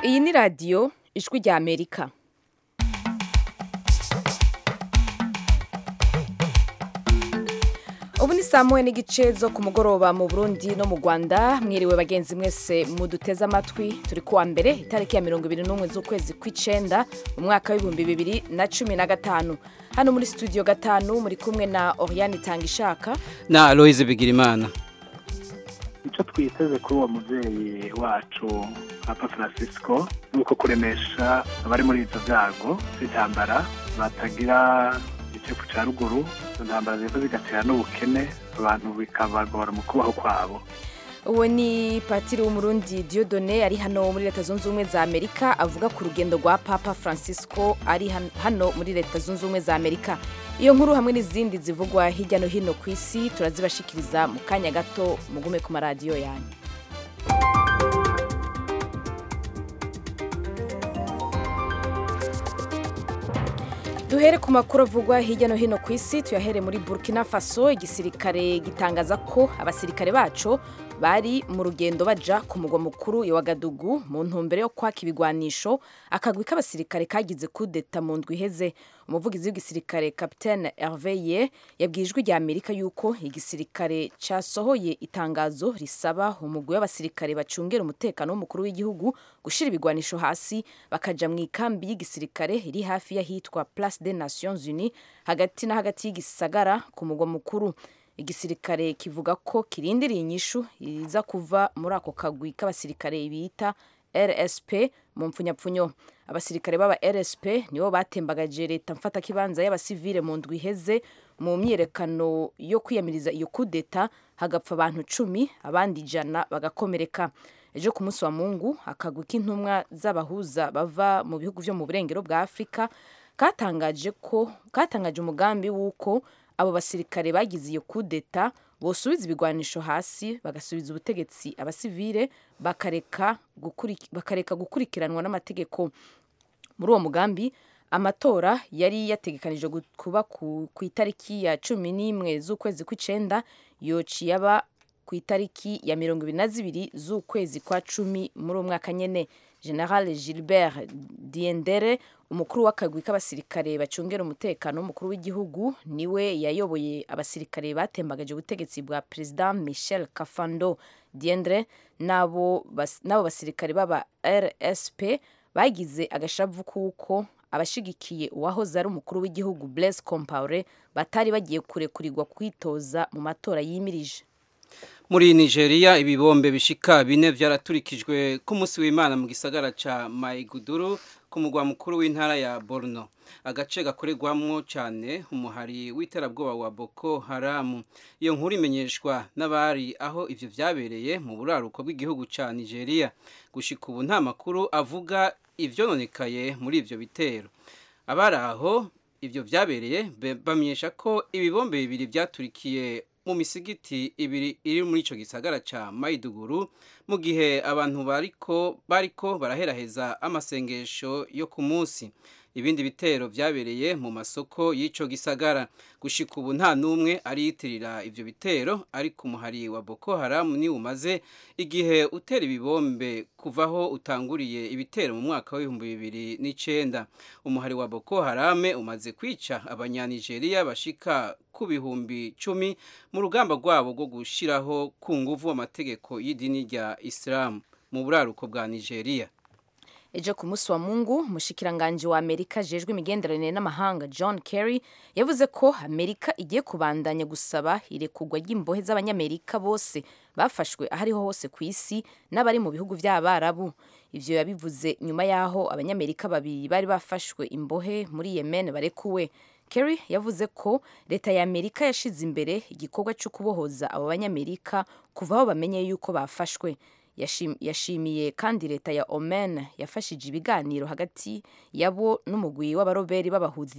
iyi ni radiyo ijwi rya amerika ubu ni saa moya n'igice zo ku mugoroba mu burundi no mu rwanda mwiriwe bagenzi mwese muduteze amatwi turi kuwa mbere itariki ya mirongo ibiri n'umwe z'ukwezi kw'icenda mu mwaka w'ibihumbi bibiri na cumi na gatanu hano muri studio gatanu muri kumwe na oriane itangishaka na aloise bigirimana icyo twiteze kuri uwo mubyeyi wacu papa francisco ni uko kuremesha abari muri ibyo byago by'intambara batagira igihugu cya ruguru izo ntambara ziva zigatera n'ubukene abantu bikabagora mu kubaho kwabo uwo ni patiri w'umurundi diodone ari hano muri leta zunze ubumwe za amerika avuga ku rugendo rwa papa francisco ari han- hano muri leta zunze ubumwe za amerika iyo nkuru hamwe n'izindi zivugwa hirya no hino ku isi turazibashikiriza mu kanya gato mugume ku maradiyo yanyu duhere ku makuru avugwa hirya no hino ku isi tuyahere muri burkina faso igisirikare gitangaza ko abasirikare baco bari mu rugendo baja ku mugwa mukuru wa Wagadugu mu ntumbero yo kwaka ibigwanisho akagwi k'abasirikare kagize kudeta mu ndwi iheze umuvugizi w'igisirikare Capitaine Hervé Ye yabwiye ijwi rya Amerika yuko igisirikare casohoye itangazo risaba umugwi w'abasirikare bacungera umutekano w'umukuru w'igihugu gushira ibigwanisho hasi bakaja mu ikambi y'igisirikare iri hafi y'ahitwa Place des Nations Unies hagati na hagati y'igisagara ku mugwa mukuru igisirikare kivuga ko kirindiriye inyishu iza kuva muri ako kagwi k'abasirikare bita RSP mu mpfunyapfunyo abasirikare b'aba RSP nibo batembagaje leta mfatakibanza y'abasivile mu ndwi iheze mu myiyerekano yo kwiyamiriza iyo kudeta hagapfa abantu cumi abandi ijana bagakomereka ejo ku munsi wa mungu akagwi k'intumwa z'abahuza bava mu bihugu vyo mu burengero bwa afurika katangaje ko katangaje umugambi w'uko abo basirikare bagize iyo kudeta bosubiza ibigwanisho hasi bagasubiza ubutegetsi abasivile bakareka gukuri- bakareka gukurikiranwa n'amategeko muri uwo mugambi amatora yari yategekanijwe gu- kuba ku, ku itariki ya cumi n'imwe z'ukwezi kw'icenda yociye aba ku itariki ya mirongo ibiri na zibiri z'ukwezi kwa cumi muri uwo mwaka nyene general gilbert diendere umukuru w'akagwi k'abasirikare bacungera umutekano w'umukuru w'igihugu niwe yayoboye abasirikare batembagaje ubutegetsi bwa perezida michel kafando diendre n'abo bas- n'abo basirikare b'aba rsp bagize agashavu kuko abashigikiye uwahoze ari umukuru w'igihugu blaise compaore batari bagiye kurekurirwa kwitoza mu matora yimirije muri nigeria ibibombe bishika bine vyaraturikijwe ku munsi w'imana mu gisagara ca maiguduru ku mugwa mukuru w'intara ya borno agace gakorerwamwo cane umuhari w'iterabwoba wa boko haramu iyo nkuru imenyeshwa n'abari aho ivyo vyabereye mu buraruko bw'igihugu ca nigeria gushika ubu nta makuru avuga ivyononekaye muri ivyo bitero abari aho ivyo vyabereye be- bamenyesha ko ibibombe bibiri vyaturikiye mu misigiti ibiri iri muri ico gisagara ca Maiduguru mu gihe abantu bariko bariko baraheraheza amasengesho yo ku munsi ibindi bitero vyabereye mu masoko y'ico gisagara gushika ubu nta n'umwe ariyitirira ivyo bitero ariko umuhari wa Boko Haram ni umaze igihe utera ibibombe kuvaho utanguriye ibitero mu mwaka w'ibihumbi bibiri n'icenda umuhari wa Boko Haram umaze kwica abanyanigeria bashika ku bihumbi cumi mu rugamba rwabo rwo gushiraho ku nguvu amategeko y'idini rya Islam mu buraruko bwa Nigeria ejo ku munsi wa mungu umushikiranganji wa amerika ajejwe imigenderanire n'amahanga john kerry yavuze ko amerika igiye kubandanya gusaba irekurwa ry'imbohe z'abanyamerika bose bafashwe aho ariho hose ku isi n'abari mu bihugu by'abarabu ivyo yabivuze nyuma y'aho abanyamerika babiri bari bafashwe imbohe muri yemen barekuwe kerry yavuze ko leta ya amerika yashize imbere igikorwa cyo kubohoza abo banyamerika kuva aho bamenye yuko bafashwe Yashim- yashimiye kandi leta ya Oman yafashije ibiganiro hagati yabo n'umugwi w'abaroberi b'abahuzi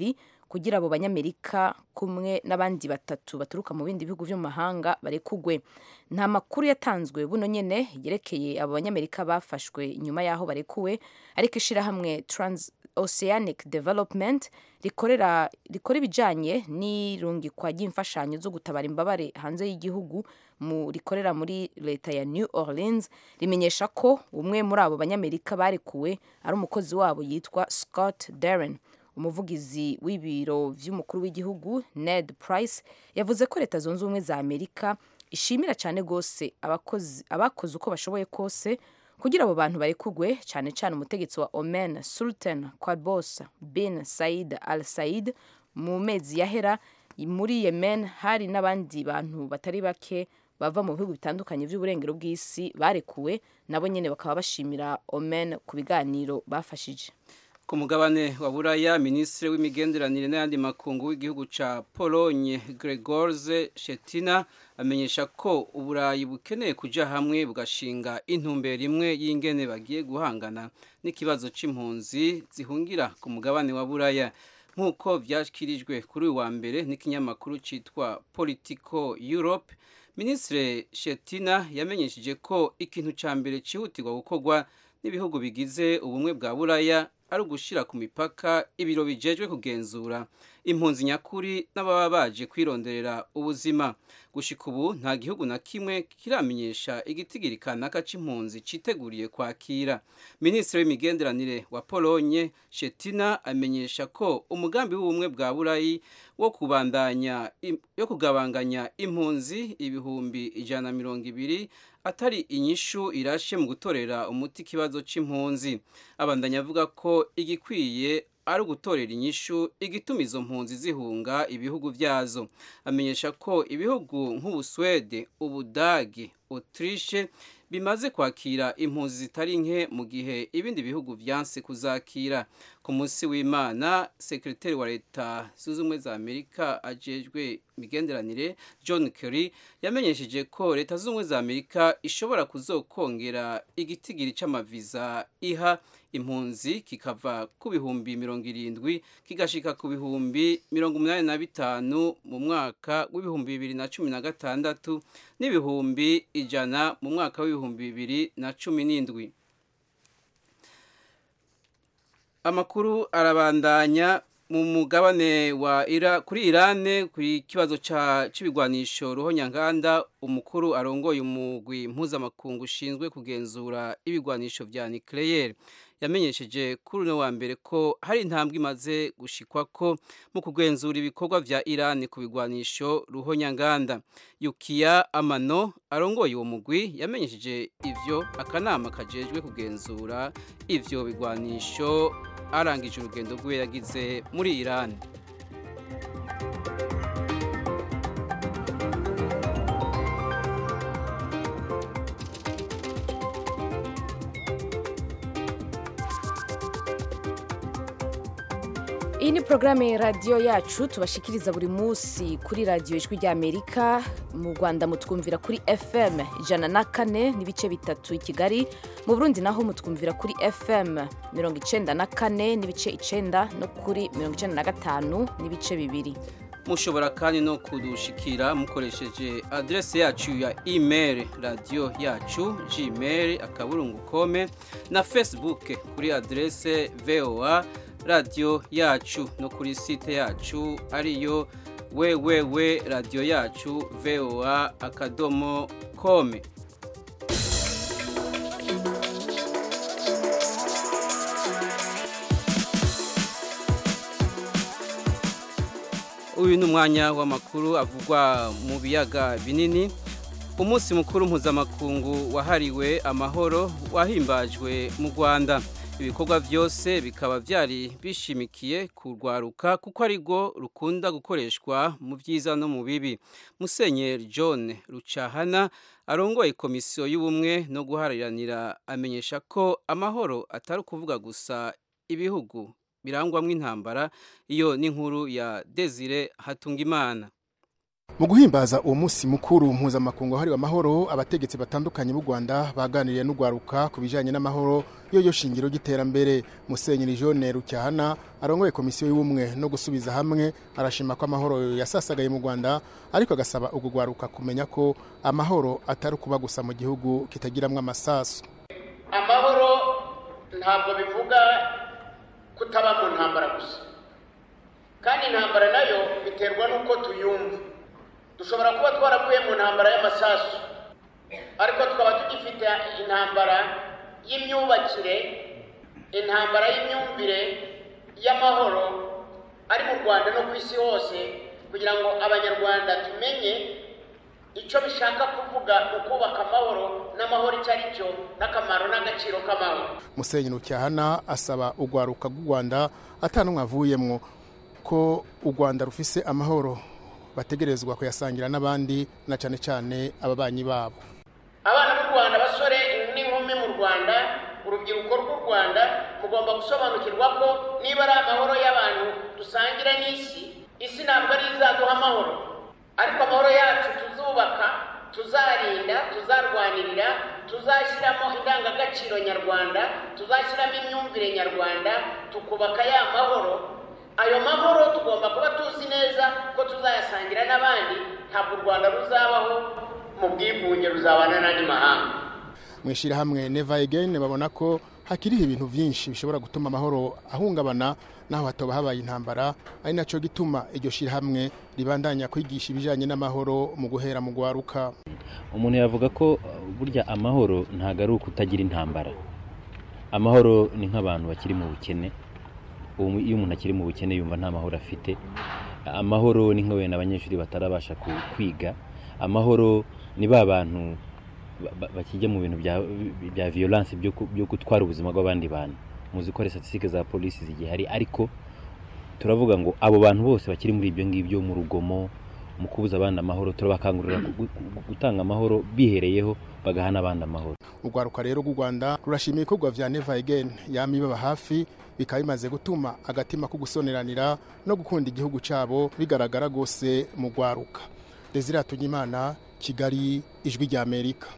kugira abo banyamerika kumwe n'abandi batatu baturuka mu bindi bihugu byo mu mahanga barekugwe nta makuru yatanzwe buno nyene yerekeye abo banyamerika bafashwe nyuma y'aho barekuwe ariko ishirahamwe trans oceanic development rikorera rikora ibijanye n'irungikwa ry'imfashanyo zo gutabara imbabare hanze y'igihugu mu rikorera muri leta ya New Orleans rimenyesha ko umwe muri abo banyamerika barekuwe ari umukozi wabo yitwa Scott Darren umuvugizi w'ibiro vy'umukuru w'igihugu Ned Price yavuze ko leta zunze ubumwe za Amerika ishimira cyane gose abakozi abakoze uko bashoboye kose kugira abo bantu barekugwe cyane cyane umutegetsi wa Oman Sultan Qaboos bin Said Al Said mu mezi yahera muri Yemen hari n'abandi bantu batari bake bava mu bihugu bitandukanye by'uburengero bw'isi barekuwe nabo nyene bakaba bashimira Oman ku biganiro bafashije ku mugabane wa buraya minisitiri w'imigenderanire n'ayandi makungu w'igihugu ca polonye gregorze shetina amenyesha ko uburayi bukeneye kuja hamwe bugashinga intumbero imwe y'ingene bagiye guhangana n'ikibazo c'impunzi zihungira ku mugabane wa buraya nk'uko vyashyikirijwe kuri uyu wa mbere n'ikinyamakuru citwa politico europe minisitiri shetina yamenyesheje ko ikintu ca mbere cihutirwa gukorwa n'ibihugu bigize ubumwe bwa buraya ari ugushira ku mipaka ibiro bijejwe kugenzura impunzi nyakuri n'ababa baje kwironderera ubuzima gushika ubu nta gihugu na kimwe kiramenyesha igitigiri kanaka c'impunzi citeguriye kwakira minisitiri w'imigenderanire wa polonye shetina amenyesha ko umugambi w'ubumwe bwa burayi wo kubandanya yo kugabanganya impunzi ibihumbi ijana na mirongo ibiri atari inyishu irashe mu gutorera umuti ikibazo c'impunzi abandanya avuga ko igikwiye ari ugutorera inyishu igituma izo mpunzi zihunga ibihugu vyazo amenyesha ko ibihugu nk'ubuswede ubudagi autriche bimaze kwakira impunzi zitari nke mu gihe ibindi bihugu vyanse kuzakira ku munsi w'imana sekretari wa leta zunze ubumwe za amerika ajejwe imigenderanire john kerry yamenyesheje ko leta zunze ubumwe za amerika ishobora kuzokongera igitigiri c'amaviza iha impunzi kikava ku bihumbi mirongo irindwi kigashika ku bihumbi mirongo umunani na bitanu mu mwaka w'ibihumbi bibiri na cumi na gatandatu n'ibihumbi ijana mu mwaka w'ibihumbi bibiri na cumi n'indwi amakuru arabandanya mu mugabane wa ira kuri irane kuri kibazo c'ibigwanisho ruhonyanganda umukuru arongoye umugwi mpuzamakungu ushinzwe kugenzura ibigwanisho vya nucleaire yamenyesheje kuri uno wa mbere ko hari intambwe imaze gushikwa ko mu kugenzura ibikorwa vya Iran ku bigwanisho ruhonyanganda Yukiya Amano arongoye uwo mugwi yamenyesheje ivyo akanama kajejwe kugenzura ivyo bigwanisho arangije urugendo rwe yagize muri Iran iyi ni porogaramu ya radiyo yacu tubashikiriza buri munsi kuri radiyo ijwi ry'amerika mu rwanda mutwumvira kuri fm ijana na kane n'ibice bitatu i kigali mu burundi naho mutwumvira kuri fm mirongo icenda na kane n'ibice icenda no kuri mirongo icenda na gatanu n'ibice bibiri mushobora kandi no kudushikira mukoresheje adrese yacu ya email radiyo yacu gmail akaburungu kome na facebook kuri adrese voa radiyo yacu no kuri site yacu ariyo wewewe radiyo yacu voa akadomo kome uyu ni umwanya w'amakuru avugwa mu biyaga binini umunsi mukuru mpuzamakungu wahariwe amahoro wahimbajwe mu rwanda ibikorwa byose bikaba byari bishimikiye kurwaruka kuko ari rwo rukunda gukoreshwa mu byiza no mu bibi musenyeri john rucahana arongoye komisiyo y'ubumwe no guhariranira amenyesha ko amahoro atari ukuvuga gusa ibihugu birangwamo intambara iyo n'inkuru ya desire hatungimana mu guhimbaza uwo munsi mukuru mpuzamakungu wahariwe amahoro abategetsi batandukanye b'u rwanda baganiriye n'urwaruka ku bijyanye n'amahoro yo shingiro ry'iterambere musenyeri jone rucyahana arongoye komisiyo y'ubumwe no gusubiza hamwe arashima ko amahoro yasasagaye mu rwanda ariko agasaba urwo rwaruka kumenya ko amahoro atari ukuba gusa mu gihugu kitagiramwo amasasu amahoro ntabwo bivuga kutaba mu ntambara gusa kandi intambara nayo biterwa n'uko tuyumva dushobora kuba twaravuye mu ntambara y'amasasu ariko tukaba tugifite intambara y'imyubakire intambara y'imyumvire y'amahoro ari mu rwanda no ku isi hose kugira ngo abanyarwanda tumenye icyo bishaka kuvuga ukubaka amahoro n'amahoro icyo ari cyo n'akamaro n'agaciro k'amahoro musenyeri rucyahana asaba urwaruka rw'u rwanda atanumwe avuyemwo ko u rwanda rufise amahoro bategerezwa kuyasangira n'abandi na cyane cyane ababanyi babo abana b'u rwanda abasore n'inkumi mu rwanda urubyiruko rw'u rwanda mugomba gusobanukirwa ko niba ari amahoro y'abantu dusangira n'isi isi ntabwo ari izaduha amahoro ariko amahoro yacu tuzubaka tuzarinda tuzarwanirira tuzashyiramo indangagaciro nyarwanda tuzashyiramo imyumvire nyarwanda tukubaka ya mahoro ayo mahoro tugomba kuba tuzi neza ko tuzayasangira n'abandi ntabwo u rwanda ruzabaho mu bwigunge ruzabana n'andi mahanga mu ishyirahamwe neva egeni babona ko hakiriho ibintu byinshi bishobora gutuma amahoro ahungabana naho hatoba habaye intambara ari nacyo gituma iryo shyirahamwe ribandanya kwigisha ibijyanye n'amahoro mu guhera mu gwaruka umuntu yavuga ko burya amahoro ntabwo ari ukutagira intambara amahoro ni nk'abantu bakiri mu bukene iyo umuntu akiri mu bukene yumva nta mahoro afite amahoro ni nka wenda abanyeshuri batarabasha kwiga amahoro ni ba bantu bakijya mu bintu bya violence byo gutwara ubuzima bw'abandi bantu muzi ko statistique za polisi zigihari ariko turavuga ngo abo bantu bose bakiri muri ibyo ngibyo mu rugomo mu kubuza abandi amahoro turabakangurira gutanga amahoro bihereyeho bagaha n'abandi amahoro urwaruka rero rw'u rwanda rurashima ibikorwa vya neva again yama ibaba hafi bikaba bimaze gutuma agatima ko gusoneranira no gukunda igihugu cyabo bigaragara rwose mu rwaruka desire imana kigali ijwi rya amerika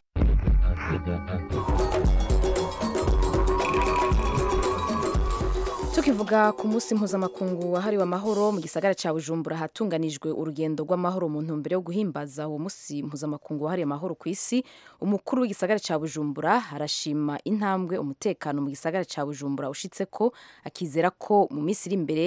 tukivuga ku munsi mpuzamakungu wahariwe amahoro mu gisagara cya bujumbura hatunganijwe urugendo rw'amahoro mu ntumbero yo guhimbaza uwo munsi mpuzamakungu wahariwe amahoro ku isi umukuru w'igisagara cya bujumbura arashima intambwe umutekano mu gisagara cya bujumbura ushitse ko akizera ko mu minsi iri imbere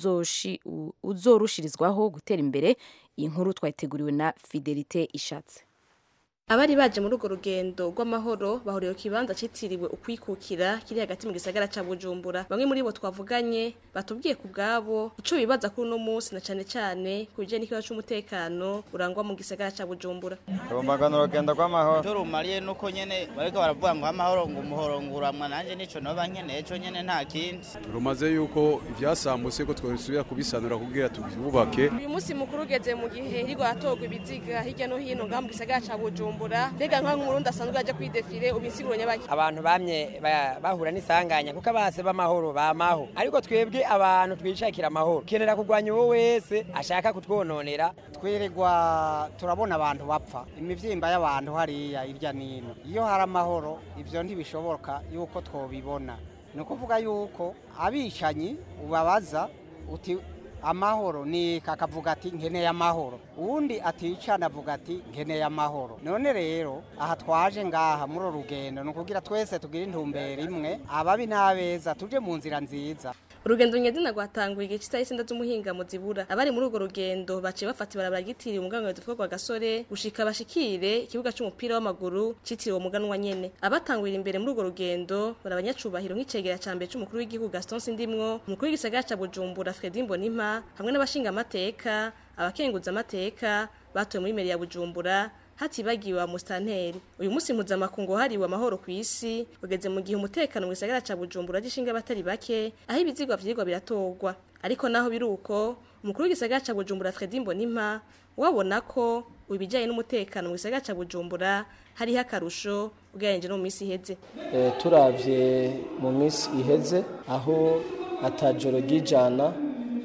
uzorushirizwaho gutera imbere iyi nkuru twayiteguriwe na fidelite ishatse abari baje muri urwo rugendo rw'amahoro bahuriye ku kibanza cyitiriwe ukwikukira kiri hagati mu gisagara cya bujumbura bamwe muri bo twavuganye batubwiye ku bwabo icyo bibaza kuri uno munsi na cyane cyane ku bijyanye n'ikibazo cy'umutekano urangwa mu gisagara cya bujumbura rumbagana urugendo rw'amahoro icyo rumariye ni uko nyine bariko baravuga ngo amahoro ngo umuhoro nguramwa nanjye nicyo noba nkeneye cyo nyine nta kindi rumaze yuko ibyasambutse ko twasubira kubisanura kugira tubyubake uyu munsi mukuru ugeze mu gihe hirwa hatorwa ibiziga hirya no hino ngaha mu gisagara cya bujumbura bujumbura mbega nka nk'umurundi asanzwe aje kwidefire ubisiguro nyabaki abantu bamye bahura n'isanganya kuko abase b'amahoro bamaho ariko twebwe abantu twishakira amahoro kenera kurwanya uwo wese ashaka kutwononera twirirwa turabona abantu bapfa imivyimba y'abantu hariya hirya nino iyo hari amahoro ivyo ntibishoboka yuko twobibona ni ukuvuga yuko abicanyi ubabaza uti amahoro ni kakavuga ati nkeneye amahoro uwundi aticana avuga ati nkeneye amahoro none rero aha twaje ngaha muri uru rugendo ni ukugira twese tugire intumbero imwe ababi n'abeza tuje mu nzira nziza urugendo nyazina rwatanguye igice cy'isaha icyenda z'umuhinga mu zibura abari muri urwo rugendo baciye bafata ibarabara ryitiriwe umuganwa witwa rwa gasore gushika bashikire ikibuga cy'umupira w'amaguru cyitiriwe umuganwa nyene abatangurira imbere muri urwo rugendo bari abanyacubahiro nk'icegera ca mbere c'umukuru w'igihugu Gaston Sindimwo umukuru w'igisagara ca Bujumbura Fredy Mbonimpa hamwe n'abashinga amateka abakenguza amateka batoye muri meri ya Bujumbura hatibagiwe wa mustanteri uyu munsi mpuzamakungu wahariwe amahoro ku isi ugeze mu gihe umutekano mu gisagara ca bujumbura gishinga abatari bake aho ibizigwa vyigwa biratorwa ariko naho biri uko umukuru w'igisagara ca bujumbura fredi mbonimpa wabona ko ibijyanye n'umutekano mu gisagara ca bujumbura hariho akarusho ugereranyije no mu minsi iheze e, turavye mu minsi iheze aho atajoro ry'ijana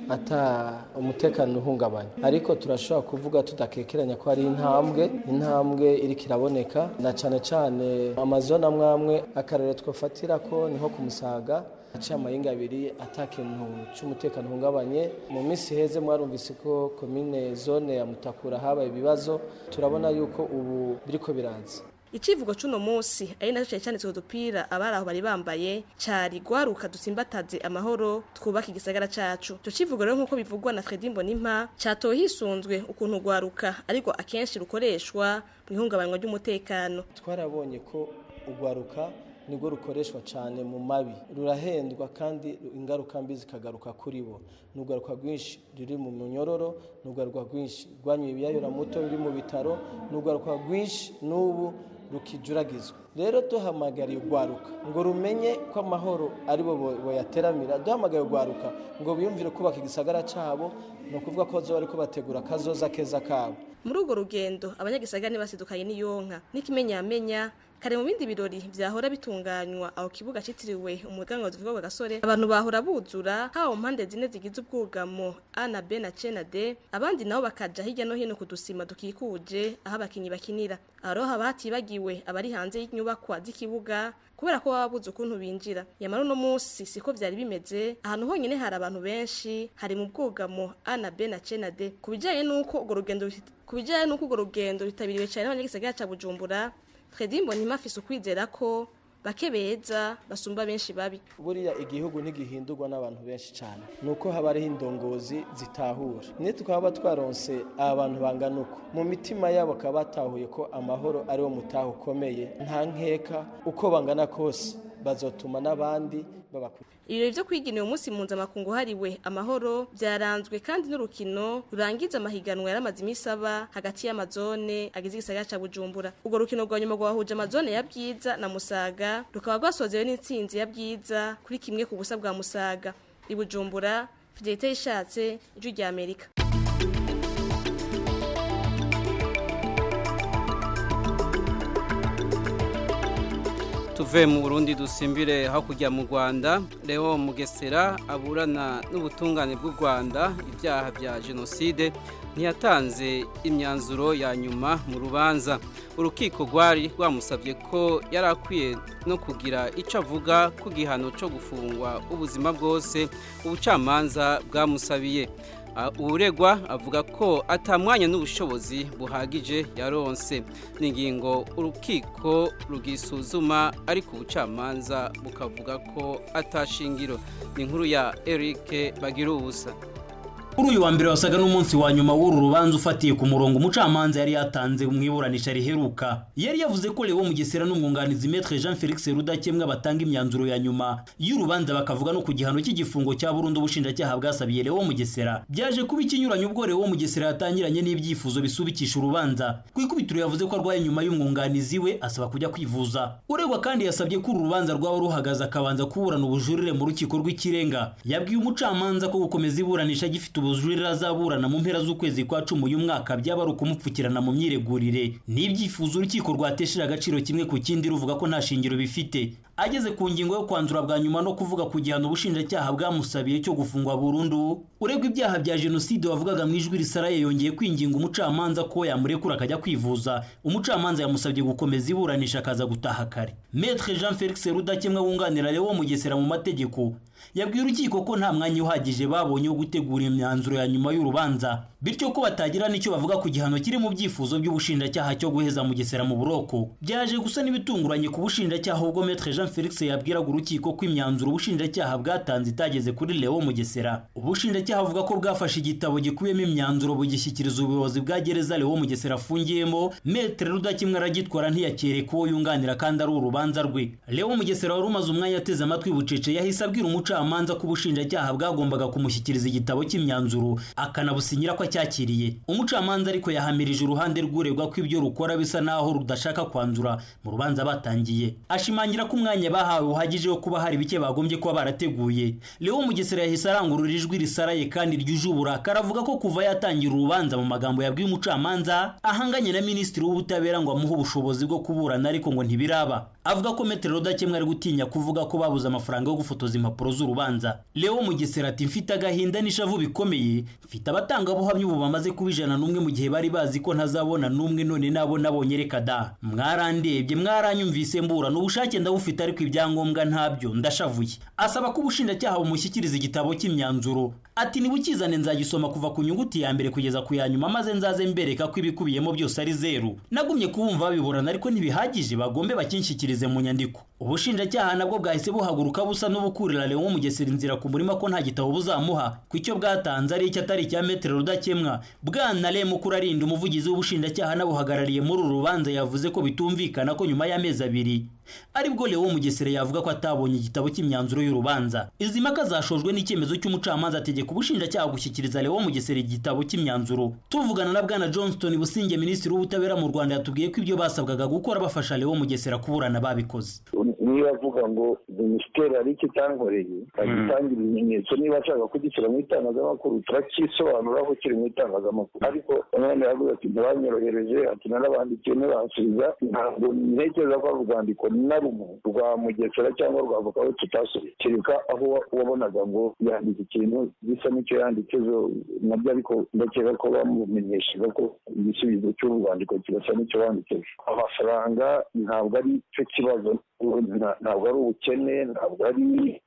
ata umutekano uhungabanya ariko turashobora kuvuga tudakekeranya ko ari intambwe intambwe iriko iraboneka na cane cane amazone amwe amwe akarere twofatira ko niho ku musaga aciye amahinga abiri ata kintu c'umutekano uhungabanye mu minsi heze mwarumvise ko komine zone ya mutakura habaye ibibazo turabona yuko ubu biriko biraza Icivugo cuno musi ari naco cyane cyanditswe udupira abari aho bari bambaye cari gwaruka dutsimbataze amahoro twubaka igisagara cacu. Ico civugo rero nkuko bivugwa na Fredy Mbonimpa catowe hisunzwe ukuntu gwaruka ariko akenshi rukoreshwa mu ihungabanywa ry'umutekano. twarabonye ko urwaruka nibwo rukoreshwa cyane mu mabi rurahendwa kandi ingaruka mbi zikagaruka kuri bo ni urwaruka rwinshi ruri mu munyororo ni urwaruka rwinshi rwanyuye ibiyayuramuto biri mu bitaro ni urwaruka rwinshi n'ubu rukijuragizwa rero duhamagariye urwaruka ngo rumenye ko amahoro ari bo boyateramira duhamagaye urwaruka ngo biyumvire kubaka igisagara cyabo ni ukuvuga ko bazoba bariko bategura akazoza keza kabo Muri urwo rugendo abanyagisagara basidukanye n'iyonka n'ikimenyamenya kare mu bindi birori vyahora bitunganywa aho kibuga citiriwe umuganwa wa gasore abantu bahora buzura haba mu mpande zine zigize ubwugamo A na B na C na D abandi nabo bakaja hirya no hino kudusima dukikuje aho abakinyi bakinira aho rero haba hatibagiwe abari hanze y'inyubakwa z'ikibuga kubera ko baba babuze ukuntu binjira yamara uno munsi siko vyari bimeze ahantu honyene hari abantu benshi hari mu bwugamo A na B na C na D kubijanye nuko urwo rugendo kubijanye nuko urwo rugendo ritabiriwe cyane n'abanyagisagara ca Bujumbura Fredy Mbonimpa afise ukwizera ko bake beza basumba benshi babi buriya igihugu ntigihindurwa n'abantu benshi cyane nuko haba hariho indongozi zitahura niyo tukaba twaronse abantu bangana uko mu mitima yabo bakaba batahuye ko amahoro ariwo mutaho ukomeye nta nkeka uko bangana kose bazotuma n'abandi babakuriye ibirori vyo kwiginira umunsi mpuzamakungu hariwe amahoro vyaranzwe kandi n'urukino rurangiza amahiganwa yaramaze imisi aba hagati y'amazone agize igisagara ca bujumbura urwo rukino rwa nyuma rwahuje amazone ya bwiza na musaga rukaba rwasozewe n'intsinzi ya bwiza kuri kimwe ku busa bwa musaga i bujumbura fidelite yishatse ijwi rya amerika tuve mu burundi dusimbire hakurya mu rwanda leo mugesera aburana n'ubutungane bw'u rwanda ibyaha bya jenoside ntiyatanze imyanzuro ya nyuma mu rubanza urukiko rwari rwamusabye ko yari akwiye no kugira icyo avuga ku gihano cyo gufungwa ubuzima bwose ubucamanza bwamusabiye uregwa avuga ko atamwanya n'ubushobozi buhagije yaronse n'ingingo urukiko rugisuzuma ariko ubucamanza bukavuga ko atashingiro ni inkuru ya Eric bagira ubusa kuri uyu wa mbere wasaga n'umunsi wa nyuma w'uru rubanza ufatiye ku murongo umucamanza yari yatanze mu iburanisha riheruka yari yavuze ko Leo Mugesera n'umwunganizi Maître Jean Felix Rudakemwa batanga imyanzuro ya nyuma y'urubanza bakavuga no ku gihano cy'igifungo cya burundu ubushinjacyaha bwasabiye Leo Mugesera byaje kuba ikinyuranyo ubwo Leo Mugesera yatangiranye n'ibyifuzo bisubikisha urubanza ku ikubitiro yavuze ko arwaye nyuma y'umwunganizi we asaba kujya kwivuza uregwa kandi yasabye ko uru rubanza rwaba ruhagaze akabanza kuburana ubujurire mu rukiko rw'ikirenga yabwiye umucamanza ko gukomeza iburanisha gifite ubujurire azaburana mu mpera z'ukwezi kwa cumi uyu mwaka byaba ari ukumupfukirana mu myiregurire n'ibyifuzo urukiko rwatesheje agaciro kimwe ku kindi ruvuga ko nta shingiro bifite ageze ku ngingo yo kwandura bwa nyuma no kuvuga ku gihano ubushinjacyaha bwamusabiye cyo gufungwa burundu uregwa ibyaha bya jenoside wavugaga mu ijwi risaraye yongeye kwinginga umucamanza ko yamurekura akajya kwivuza umucamanza yamusabye gukomeza iburanisha akaza gutaha kare Maître Jean Felix Rudakemwa wunganira Leo Mugesera mu mategeko yabwiye urukiko ko nta mwanya uhagije babonye wo gutegura imyanzuro ya nyuma y'urubanza bityo ko batagira n'icyo bavuga ku gihano kiri mu byifuzo by'ubushinjacyaha cyo guheza Mugesera mu buroko byaje gusa n'ibitunguranye ku bushinjacyaha ubwo Maître Jean Felix yabwiraga urukiko ko imyanzuro ubushinjacyaha bwatanze itageze kuri Leo Mugesera ubushinjacyaha avuga ko bwafashe igitabo gikubiyemo imyanzuro bugishyikiriza ubuyobozi bwa gereza Leo Mugesera afungiyemo Maître Rudakimwe aragitwara ntiyakere ko yunganira kandi ari urubanza rwe Leo Mugesera wari umaze umwanya ateze amatwi bucece yahise abwira umucamanza ko ubushinjacyaha bwagombaga kumushyikiriza igitabo cy'imyanzuro akanabusinyira ko acyakiriye umucamanza ariko yahamirije uruhande rw'uregwa ko ibyo rukora bisa naho rudashaka kwanzura mu rubanza batangiye ashimangira ko umwanya bahawe uhagije wo kuba hari bike bagombye kuba barateguye Leo Mugesera yahise arangurura ijwi risaraye kandi ryuje uburakari avuga ko kuva yatangira urubanza mu magambo yabwiye umucamanza ahanganye na minisitiri w'ubutabera ngo amuhe ubushobozi bwo kuburana ariko ngo ntibiraba avuga ko metero rudakemwa ari gutinya kuvuga ko babuze amafaranga yo gufotoza impapuro z'urubanza leo mugesera ati mfite agahinda n'ishavu bikomeye mfite abatangabuhamya ubu bamaze kuba ijana n'umwe mu gihe bari bazi ko ntazabona n'umwe none nabo nabonye reka da mwarandebye mwaranyumvise mburana ubushake ndabufite ariko ibyangombwa ntabyo ndashavuye asaba ko ubushinjacyaha bumushyikiriza igitabo cy'imyanzuro ati nibukizane nzagisoma kuva ku nyuguti ya mbere kugeza ku ya nyuma maze nzaze mbereka ko ibikubiyemo byose ari zeru nagumye kubumva babiburana ariko ntibihagije bagombe bakinshyikirize mu nyandiko ubushinjacyaha nabwo bwahise buhaguruka busa n'ubukurira Leon Mugesera inzira ku murima ko nta gitabo buzamuha ku icyo bwatanze ari icyo atari icya metero rudakemwa bwana Lem Kurarinda umuvugizi w'ubushinjacyaha n'abuhagarariye muri uru rubanza yavuze ko bitumvikana ko nyuma y'amezi abiri aribwo Leon Mugesera yavuga ko atabonye igitabo cy'imyanzuro y'urubanza izi mpaka zashojwe n'icyemezo cy'umucamanza ategeka ubushinjacyaha gushyikiriza Leon Mugesera igitabo cy'imyanzuro tuvugana na bwana Johnston Businge minisitiri w'ubutabera mu Rwanda yatubwiye ko ibyo basabwaga gukora bafasha Leon Mugesera kuburana babikoze niba avuga ngo minisiteri hari icyo itankoreye agitangira ibimenyetso niba ashaka kugishyira mu itangazamakuru turakisobanura ko kiri mu itangazamakuru ariko umwana yavuze ati ntibanyorohereje ati narabandikiye ntibansubiza ntabwo ntekereza ko ari urwandiko na rumwe rwa mugesera cyangwa rwa avoka we tutasubiye kereka aho wabonaga ngo yandika ikintu gisa n'icyo yanditsezo nabyo ariko ndakeka ko bamumenyeshaga ko igisubizo cy'uru rwandiko kirasa n'icyo wanditseje amafaranga ntabwo ari cyo kibazo ntabwo ari ubukene ntabwo ari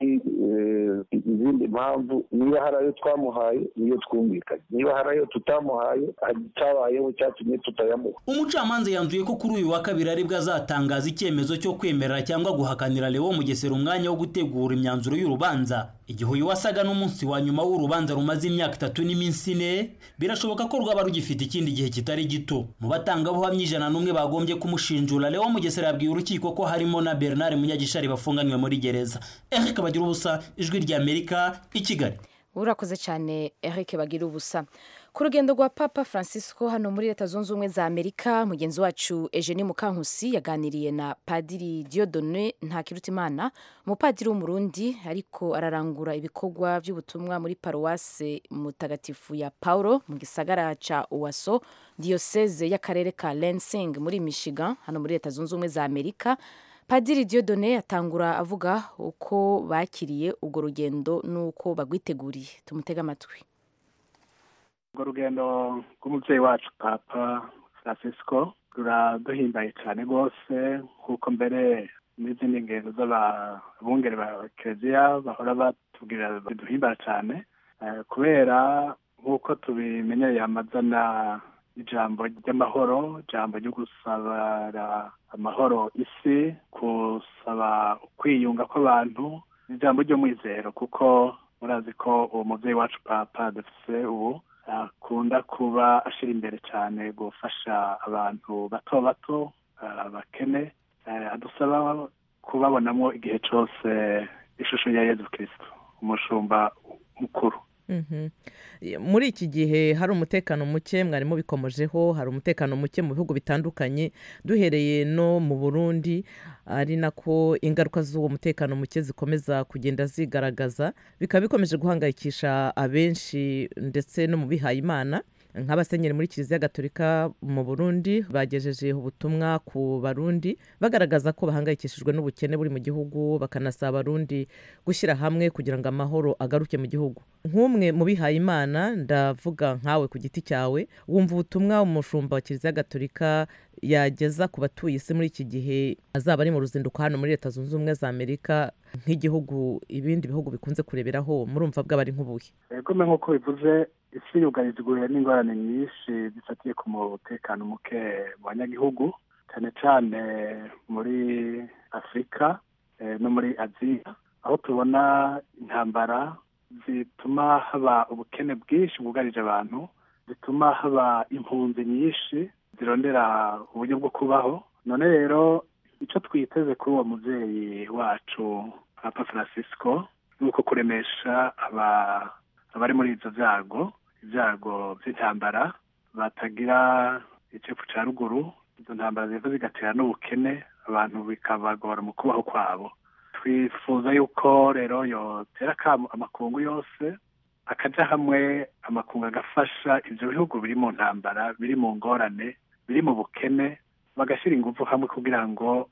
izindi mpamvu niba hari ayo twamuhaye niyo twumvikanye niba hari ayo tutamuhaye itabayeho cyatumye tutayamuha umucamanza yanzuye ko kuri uyu wa kabiri aribwo azatangaza icyemezo cyo kwemerera cyangwa guhakanira Leo Mugesera umwanya wo gutegura imyanzuro y'urubanza igihe uyu wasaga n'umunsi wa nyuma w'urubanza rumaze imyaka itatu n'iminsi ine birashoboka ko rwaba rugifite ikindi gihe kitari gito mu batangabuhamya ijana n'umwe bagombye kumushinjura Leo Mugesera yabwiye urukiko ko harimo na Bernard Munyagishari bafunganywe muri gereza Eric Bagira ubusa ijwi rya Amerika i Kigali urakoze cyane Eric Bagira ubusa ku rugendo rwa papa francisco hano muri leta zunze ubumwe za amerika mugenzi wacu eugenie mukankusi yaganiriye na padiri diodone ntakirutimana umupadiri w'umurundi ariko ararangura ibikorwa by'ubutumwa muri paruwase mutagatifu ya paulo mu gisagara ca uwaso diyoseze y'akarere ka lansing muri michigan hano muri leta zunze ubumwe za amerika padiri diodone atangura avuga uko bakiriye urwo rugendo n'uko bagwiteguriye tumutege amatwi urwo rugendo rw'umubyeyi wacu papa francisco ruraduhimbaye cyane rwose nk'uko mbere n'izindi ngendo z'ababungeri ba kereziya bahora batubwira biduhimbara cyane kubera nk'uko tubimenyereye amazana ijambo ry'amahoro ijambo ryo gusabara amahoro isi gusaba kwiyunga kw'abantu ijambo ry'umwizero kuko murazi ko uwo mubyeyi wacu papa dufise ubu akunda kuba ashyira imbere cyane gufasha abantu bato bato abakene adusaba kubabonamo igihe cyose ishusho ya yezu kirisito umushumba mukuru muri iki gihe hari umutekano muke mwari mubikomojeho hari umutekano muke mu bihugu bitandukanye duhereye no mu burundi ari nako ingaruka z'uwo mutekano muke zikomeza kugenda zigaragaza bikaba bikomeje guhangayikisha abenshi ndetse no mu bihaye imana nk'abasenyeri muri kiliziya gatolika mu burundi bagejeje ubutumwa ku barundi bagaragaza ko bahangayikishijwe n'ubukene buri mu gihugu bakanasaba abarundi gushyira hamwe kugira ngo amahoro agaruke mu gihugu nk'umwe mu bihaye imana ndavuga nkawe ku giti cyawe wumva ubutumwa umushumba wa kiliziya gatolika yageza ku batuye isi muri iki gihe azaba ari mu ruzinduko hano muri leta zunze ubumwe za amerika nk'igihugu ibindi bihugu bikunze kureberaho murumva bwaba ari nk'ubuhe yegome nk'uko bivuze isi yugarijwe n'ingorane nyinshi zifatiye ku mutekano muke mu banyagihugu cyane cyane muri afurika no muri aziya aho tubona intambara zituma haba ubukene bwinshi bwugarije abantu zituma haba impunzi nyinshi zirondera uburyo bwo kubaho none rero icyo twiteze kuri uwo mubyeyi wacu papa francisco ni uko kuremesha abari muri ibyo byago ibyago by'intambara batagira icepfu cya ruguru izo ntambara ziva zigatera n'ubukene abantu bikabagora mu kubaho kwabo twifuza yuko rero yotera amakungu yose akajya hamwe amakungu agafasha ibyo bihugu biri mu ntambara biri mu ngorane biri mu bukene bagashyira ingufu hamwe kugira ngo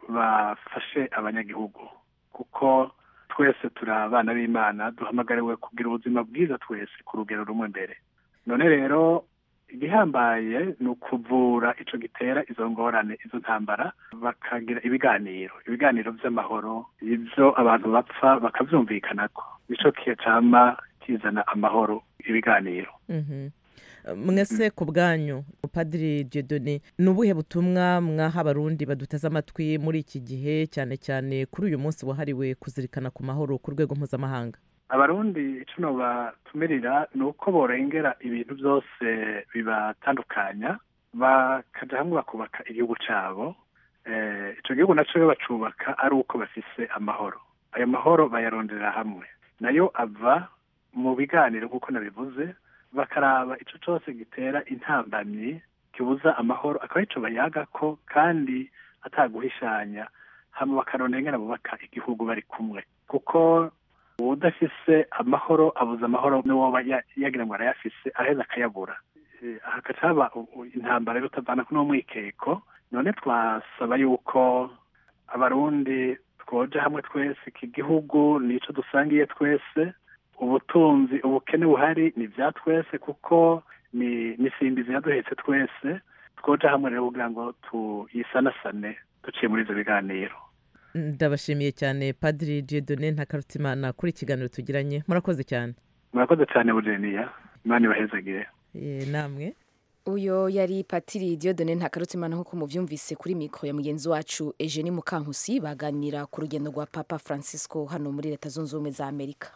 bafashe abanyagihugu kuko twese turi abana b'imana duhamagariwe kugira ubuzima bwiza twese ku rugero rumwe mbere none rero igihambaye ni ukuvura ico gitera izo ngorane izo ntambara bakagira ibiganiro ibiganiro vy'amahoro ivyo abantu bapfa bakavyumvikanako nico kihe cama kizana amahoro ibiganiro Mhm. mwese ku bwanyu padiri Dieudonné ni ubuhe butumwa mwaha abarundi baduteze amatwi muri iki gihe cyane cyane kuri uyu munsi wahariwe kuzirikana ku mahoro ku rwego mpuzamahanga abarundi ico nobatumirira ni uko borengera ibintu byose bibatandukanya bakaja hamwe bakubaka igihugu cabo eh, ico gihugu naco iyo bacubaka ari uko bafise amahoro ayo mahoro bayarondera hamwe nayo ava mu biganiro nk'uko nabivuze bakaraba ico cose gitera intambamyi kibuza amahoro akaba ico bayagako kandi ataguhishanya hama bakarondera ingene bubaka igihugu bari kumwe kuko udafise amahoro abuza amahoro n'uwoba ya- yagira ngo arayafise aheza akayabura Eh, hagaca haba u- u- intambara yo kutavana kuno mwikeko none twasaba yuko abarundi twoja hamwe twese iki gihugu nico dusangiye twese ubutunzi ubukene buhari ni vya twese kuko ni nisimbizi yaduhetse twese twoja hamwe rero kugira ngo tuyisanasane duciye muri ivyo biganiro ndabashimiye cyane padiri Dieudonné ntakarutimana kuri ikiganiro tugiranye murakoze cyane murakoze cyane bujeniya imana ibahezagire Eh, namwe uyo yari patiri Dieudonné ntakarutimana nk'uko muvyumvise kuri mikoro ya mugenzi wacu Eugenie Mukankusi baganira ku rugendo rwa Papa Francisco hano muri leta zunze ubumwe za Amerika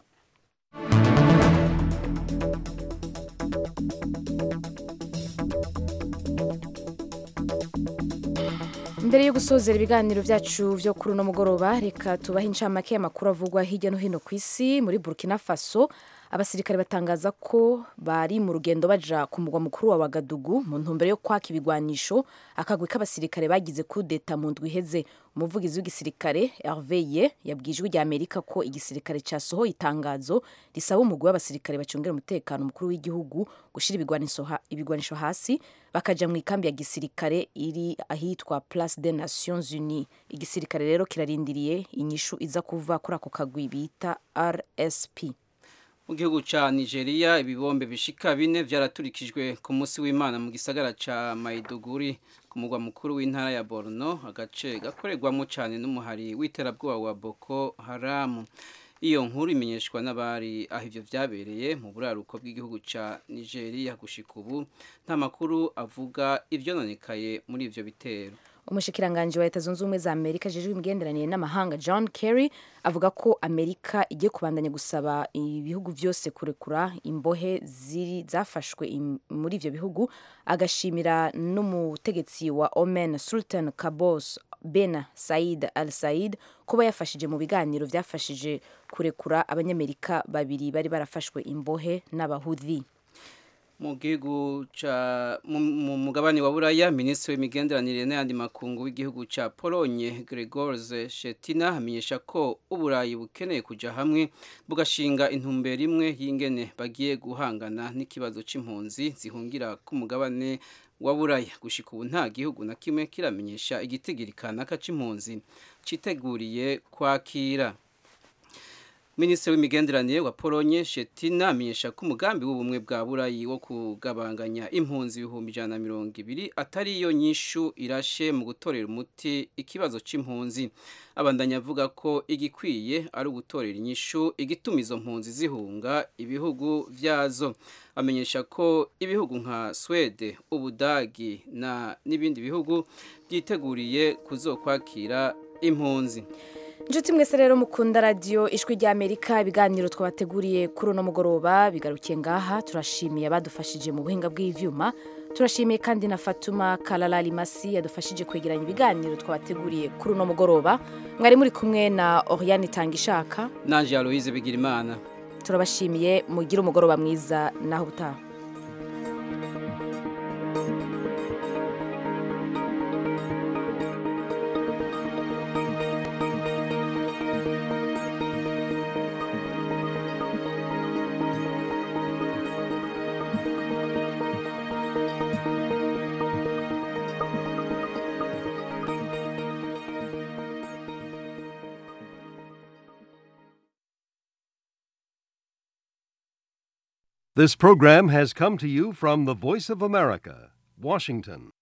mbere yo gusozera ibiganiro byacu byo kuri uno mugoroba reka tubahe incamake y'amakuru avugwa hirya no hino ku isi muri burkina faso abasirikare batangaza ko bari mu rugendo baja ku mugwa mukuru wa wagadugu mu ntumbero yo kwaka ibigwanisho akagwi k'abasirikare bagize kudeta mu ndwi iheze umuvugizi w'igisirikare herveye yabwiye ijwi rya amerika ko igisirikare cyasohoye itangazo risaba umugwi w'abasirikare bacungira umutekano umukuru w'igihugu gushyira ibigwanisho ha- ibigwanisho hasi bakaja mu ikambi ya gisirikare iri ahitwa place des nations unies igisirikare rero kirarindiriye inyishu iza kuva kuri ako kagwi bita rsp mu gihugu ca nigeria ibibombe bishika bine vyaraturikijwe ku munsi w'imana mu gisagara ca maiduguri ku mugwa mukuru w'intara ya borno agace gakorerwamo cane n'umuhari w'iterabwoba wa boko haramu iyo nkuru imenyeshwa n'abari aho ivyo vyabereye mu buraruko bw'igihugu ca nigeria gushika ubu nta makuru avuga ivyononekaye muri ivyo bitero umushikiranganji wa leta zunze ubumwe za amerika ajejwe imigenderanire n'amahanga john kerry avuga ko amerika igiye kubandanya gusaba ibihugu byose kurekura imbohe ziri zafashwe im- muri ivyo bihugu agashimira n'umutegetsi wa omen sultan kabos ben said al said kuba yafashije mu biganiro vyafashije kurekura abanyamerika babiri bari barafashwe imbohe n'abahudhi mu gihugu ca mu mu mugabane wa buraya minisitiri w'imigenderanire n'ayandi makungu w'igihugu ca polonye gregors shetina amenyesha ko uburayi bukeneye kuja hamwe bugashinga intumbero imwe y'ingene bagiye guhangana n'ikibazo c'impunzi zihungira ku mugabane wa buraya gushika ubu nta gihugu na kimwe kiramenyesha igitigiri kanaka c'impunzi citeguriye kwakira minisitiri w'imigenderanire wa polonye shetina amenyesha ko umugambi w'ubumwe bwa burayi wo kugabanganya impunzi ibihumbi ijana na mirongo ibiri atari yo nyishu irashe mu gutorera umuti ikibazo c'impunzi abandanya avuga ko igikwiye ari ugutorera inyishu igituma izo mpunzi zihunga ibihugu vyazo amenyesha ko ibihugu nka swede ubudagi na n'ibindi bihugu byiteguriye kuzokwakira impunzi inshuti mwese rero mukunda radiyo ijwi ry'amerika ibiganiro twabateguriye kuri uno mugoroba bigarukiye ngaha turashimiye abadufashije mu buhinga bw'ivyuma turashimiye kandi na fatuma karara rimasi yadufashije kwegeranya ibiganiro twabateguriye kuri uno mugoroba mwari muri kumwe na oriyani itangishaka nanje aloise bigirimana turabashimiye mugire umugoroba mwiza naho ubutaha This program has come to you from the Voice of America, Washington.